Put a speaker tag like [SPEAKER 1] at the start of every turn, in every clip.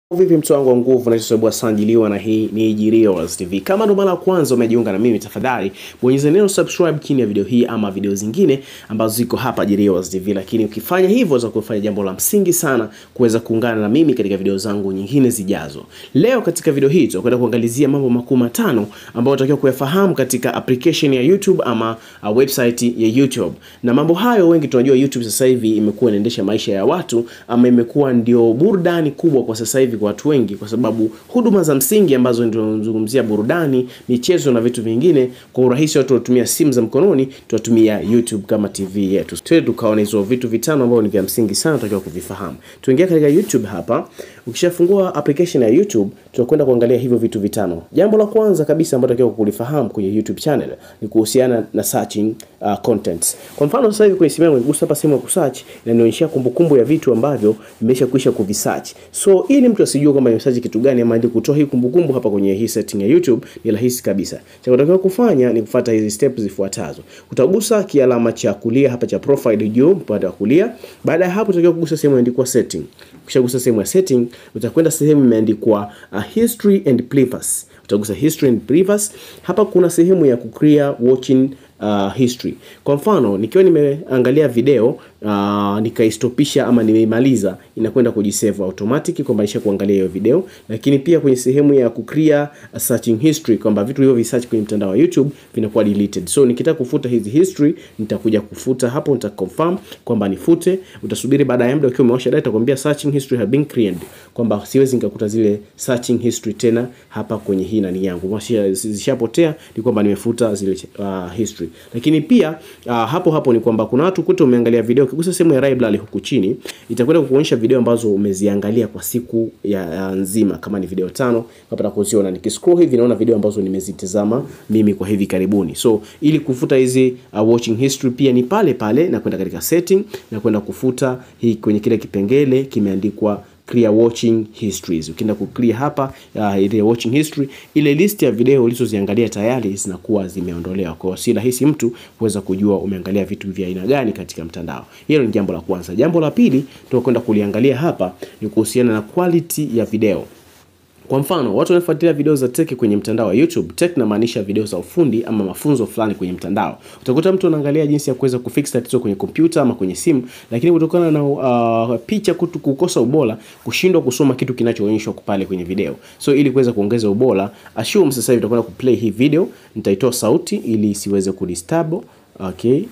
[SPEAKER 1] Vipi mtu wangu wa nguvu, naitwa Sanjiliwa na hii ni Jirios TV. Kama ndo mara ya kwanza umejiunga na mimi, tafadhali bonyeza neno subscribe chini ya video hii ama video zingine ambazo ziko hapa Jirios TV. Lakini ukifanya hivyo za kufanya jambo la msingi sana kuweza kuungana na mimi katika video zangu nyingine zijazo. Leo katika video hii tutakwenda kuangalizia mambo makuu matano ambayo unatakiwa kuyafahamu katika application ya YouTube ama uh, website ya YouTube. Na mambo hayo wengi tunajua YouTube sasa hivi imekuwa inaendesha maisha ya watu ama imekuwa ndio burudani kubwa kwa sasa hivi kwa watu wengi, kwa sababu huduma za msingi ambazo ndio tunazungumzia burudani, michezo na vitu vingine, kwa urahisi watu watumia simu za mkononi, tunatumia YouTube kama TV yetu. Twende tukaona hizo vitu vitano ambavyo ni vya msingi sana tunatakiwa kuvifahamu. Tuingia katika YouTube hapa. Ukishafungua application ya YouTube, tunakwenda kuangalia hivyo vitu vitano. Jambo la kwanza kabisa ambalo tunatakiwa kulifahamu kwenye YouTube channel ni kuhusiana na searching uh, contents. Kwa mfano sasa hivi kwenye simu yangu nikigusa hapa sehemu ya kusearch inanionyesha kumbukumbu ya vitu ambavyo nimeshakwisha kuvisearch. So ili mtu asijue kwamba nimesearch kitu gani ama ili kutoa hii kumbukumbu hapa kwenye hii setting ya YouTube ni rahisi kabisa. Cha kutakiwa kufanya ni kufuata hizi steps zifuatazo. Utagusa kialama cha kulia hapa cha profile juu upande wa kulia. Baada ya hapo utakiwa kugusa sehemu imeandikwa setting. Ukishagusa sehemu ya setting utakwenda sehemu imeandikwa uh, history and previous. Utagusa history and previous. Hapa kuna sehemu ya kuclear watching uh, history. Kwa mfano nikiwa nimeangalia video uh, nikaistopisha ama nimeimaliza, inakwenda kujisave automatic kwamba nisha kuangalia hiyo video, lakini pia kwenye sehemu ya kuclear searching history kwamba vitu hivyo visearch kwenye mtandao wa YouTube vinakuwa deleted. So nikitaka kufuta hizi history nitakuja kufuta hapo, nita confirm kwamba nifute. Utasubiri baada ya muda ukiwa umewasha data kwambia searching history have been cleared, kwamba siwezi nikakuta zile searching history tena hapa kwenye hii nani yangu, zishapotea, ni kwamba nimefuta zile uh, history. Lakini pia uh, hapo hapo ni kwamba kuna watu kuta umeangalia video, ukigusa sehemu ya library huku chini itakwenda kukuonyesha video ambazo umeziangalia kwa siku ya, ya nzima, kama ni video tano napata kuziona. Nikiscroll hivi naona video ambazo nimezitazama mimi kwa hivi karibuni. So ili kufuta hizi uh, watching history pia ni pale pale na kwenda katika setting na kwenda kufuta hii kwenye kile kipengele kimeandikwa clear watching histories. Ukienda ku clear hapa uh, ile watching history, ile list ya video ulizoziangalia tayari zinakuwa zimeondolewa. Kwa hiyo si rahisi mtu kuweza kujua umeangalia vitu vya aina gani katika mtandao. Hilo ni jambo la kwanza. Jambo la pili tunakwenda kuliangalia hapa ni kuhusiana na quality ya video. Kwa mfano, watu wanafuatilia video za tech kwenye mtandao wa YouTube. Tech inamaanisha video za ufundi ama mafunzo fulani kwenye mtandao. Utakuta mtu anaangalia jinsi ya kuweza kufix tatizo kwenye kompyuta ama kwenye simu, lakini kutokana na uh, picha kutu kukosa ubora, kushindwa kusoma kitu kinachoonyeshwa pale kwenye video. So ili kuweza kuongeza ubora, assume sasa hivi tutakwenda kuplay hii video, nitaitoa sauti ili isiweze kudisturb, okay?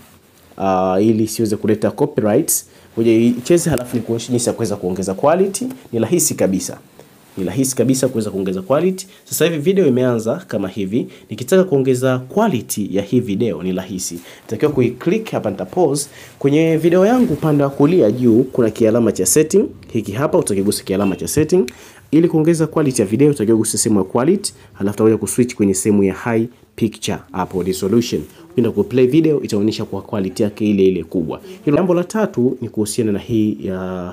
[SPEAKER 1] Uh, ili isiweze kuleta copyrights. Ngoja icheze halafu nikuonyeshe jinsi ya kuweza kuongeza quality. Ni rahisi kabisa ni rahisi kabisa kuweza kuongeza quality. Sasa hivi video imeanza kama hivi. Nikitaka kuongeza quality ya hii video ni rahisi, nitakiwa kuiclick hapa, nita pause kwenye video yangu. Upande wa kulia juu kuna kialama cha setting hiki hapa, utakigusa kialama cha setting. Ili kuongeza quality ya video utakiwa kugusa sehemu ya quality, halafu utakuja kuswitch kwenye sehemu ya high picture hapo resolution. Ukienda ku play video itaonyesha kwa quality yake ile ile kubwa. Hilo jambo la tatu ni kuhusiana na hii ya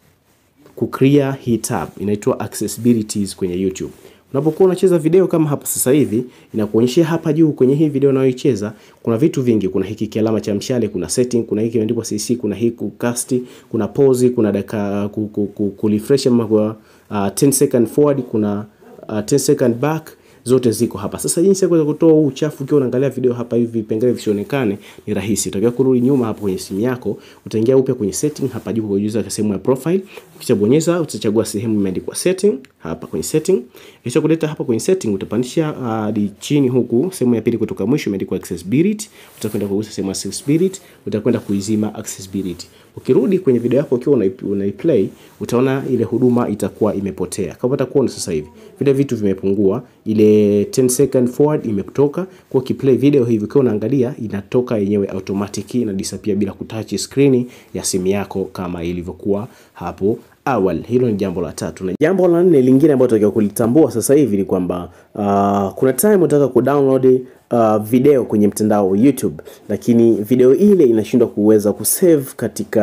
[SPEAKER 1] kuclear hii tab inaitwa accessibilities kwenye YouTube. Unapokuwa unacheza video kama hapa sasa hivi, inakuonyesha hapa juu kwenye hii video unayoicheza kuna vitu vingi. Kuna hiki kialama cha mshale, kuna setting, kuna hiki kimeandikwa CC, kuna hii kucast, kuna pause, kuna dakika ku, ku, ku, ku refresh ama kwa uh, 10 second forward, kuna uh, 10 second back zote ziko hapa. Sasa jinsi ya kuweza kutoa huu uchafu ukiwa unaangalia video hapa hivi vipengele visionekane ni rahisi. Utakiwa kurudi nyuma hapo kwenye simu yako, utaingia upya kwenye setting hapa juu kwa juu sehemu ya profile. Ukishabonyeza utachagua sehemu imeandikwa setting hapa kwenye setting. Kisha kuleta hapa kwenye setting utapandisha hadi uh, chini huku sehemu ya pili kutoka mwisho imeandikwa accessibility. Utakwenda kugusa sehemu ya accessibility, utakwenda kuizima accessibility. Ukirudi kwenye video yako ukiwa unaiplay utaona ile huduma itakuwa imepotea. Kama utakuona sasa hivi vile vitu vimepungua, ile 10 second forward imetoka. Kwa ukiplay video hivi ukiwa unaangalia inatoka yenyewe automatic na disappear bila kutouch screen ya simu yako kama ilivyokuwa hapo awali. Hilo ni jambo la tatu, na jambo la nne lingine ambalo tunatakiwa kulitambua sasa hivi ni kwamba uh, kuna time unataka kudownload uh, video kwenye mtandao wa YouTube, lakini video ile inashindwa kuweza kusave katika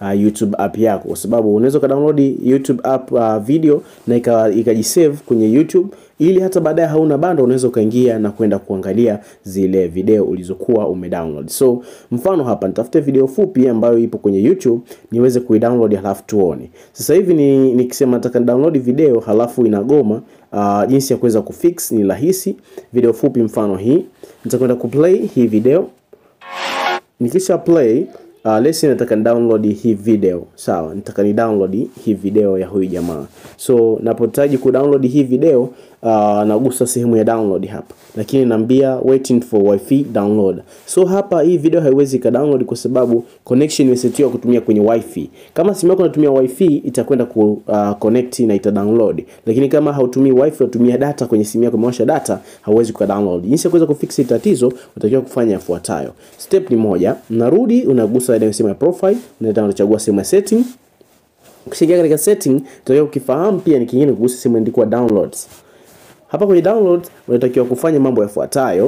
[SPEAKER 1] uh, YouTube app yako, kwa sababu unaweza ukadownload YouTube app uh, video na ikajisave kwenye YouTube ili hata baadaye hauna bando unaweza ukaingia na kwenda kuangalia zile video ulizokuwa umedownload. So mfano hapa nitafute video fupi ambayo ipo kwenye YouTube niweze kuidownload halafu tuone. Sasa hivi ni nikisema nataka download video halafu inagoma. Uh, jinsi ya kuweza kufix ni rahisi. Video fupi mfano hii nitakwenda kuplay hii video, nikisha play Uh, let's say nataka ni download hii video sawa, nataka ni download hii video ya huyu jamaa. So napotaji ku download hii video uh, nagusa sehemu ya download hapa, lakini naambia waiting for wifi download. So hapa hii video haiwezi ka download kwa sababu connection imesetiwa kutumia kwenye wifi. Kama simu yako inatumia wifi itakwenda ku uh, connect na ita download, lakini kama hautumii wifi unatumia data kwenye simu yako, imewasha data, hauwezi ku download. Jinsi ya kuweza kufix hili tatizo, utakiwa kufanya yafuatayo. Step ni moja, unarudi unagusa ile sehemu ya profile, unaenda unachagua sehemu ya setting. Ukishaingia katika setting, utakiwa ukifahamu pia ni kingine kugusa sehemu imeandikwa downloads. Hapa kwenye download unatakiwa kufanya mambo yafuatayo.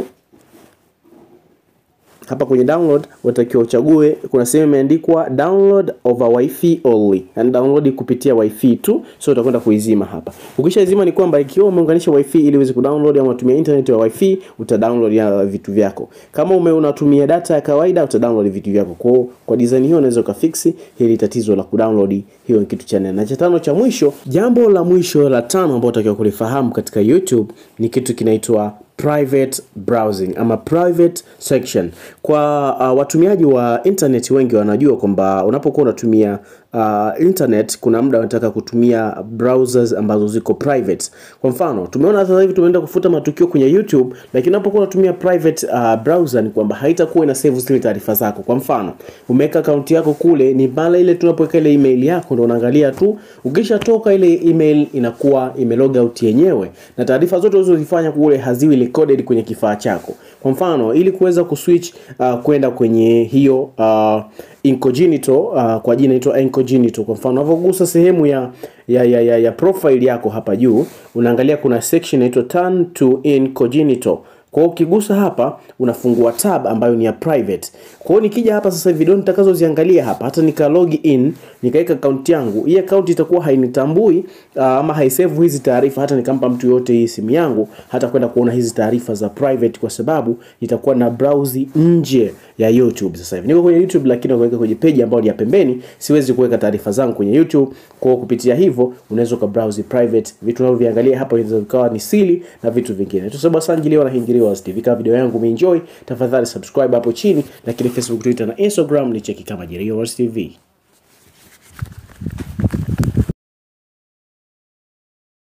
[SPEAKER 1] Hapa kwenye download unatakiwa uchague, kuna sehemu imeandikwa download over wifi only, yani download kupitia wifi tu, so utakwenda kuizima hapa. Ukishazima ni kwamba ikiwa umeunganisha wifi ili uweze kudownload ama unatumia internet ya wifi, utadownload ya vitu vyako. Kama ume unatumia data ya kawaida, utadownload vitu vyako. Kwa kwa design hiyo unaweza ukafix hili tatizo la kudownload. Hiyo ni kitu cha nne. Na cha tano cha mwisho, jambo la mwisho la tano ambalo unatakiwa kulifahamu katika YouTube ni kitu kinaitwa private browsing ama private section. Kwa uh, watumiaji wa internet wengi wanajua kwamba unapokuwa unatumia uh, internet kuna muda unataka kutumia browsers ambazo ziko private. Kwa mfano, tumeona sasa hivi tumeenda kufuta matukio kwenye YouTube, lakini unapokuwa unatumia private uh, browser ni kwamba haitakuwa ina save zile taarifa zako. Kwa mfano, umeweka account yako kule, ni pale ile tunapoweka ile email yako ndio unaangalia tu. Ukishatoka ile email inakuwa imelog out yenyewe na taarifa zote ulizozifanya kule haziwi recorded kwenye kifaa chako. Kwa mfano, ili kuweza kuswitch uh, kwenda kwenye hiyo uh, incognito uh, kwa jina inaitwa incognito. Kwa mfano, unapogusa sehemu ya ya, ya, ya, ya profile yako hapa juu, unaangalia kuna section inaitwa turn to incognito. Kwa hiyo ukigusa hapa unafungua tab ambayo ni ya private. Kwa hiyo nikija hapa sasa video nitakazoziangalia hapa hata nika log in nikaweka account yangu, hii account itakuwa hainitambui uh, ama haisave hizi taarifa hata nikampa mtu yote hii simu yangu hata kwenda kuona hizi taarifa za private kwa sababu itakuwa na browse nje ya YouTube. Sasa hivi niko kwenye YouTube lakini naweka kwenye page ambayo ni ya pembeni, siwezi kuweka taarifa zangu kwenye YouTube. Kwa hiyo kupitia hivyo unaweza ka browse private vitu unavyoviangalia hapa, inaweza vikawa ni siri na vitu vingine. Tusaba sanjiliwa na hingiliwa TV. Kama video yangu umeenjoy, tafadhali subscribe hapo chini, lakini Facebook, Twitter na Instagram ni cheki kama Jeriyo TV.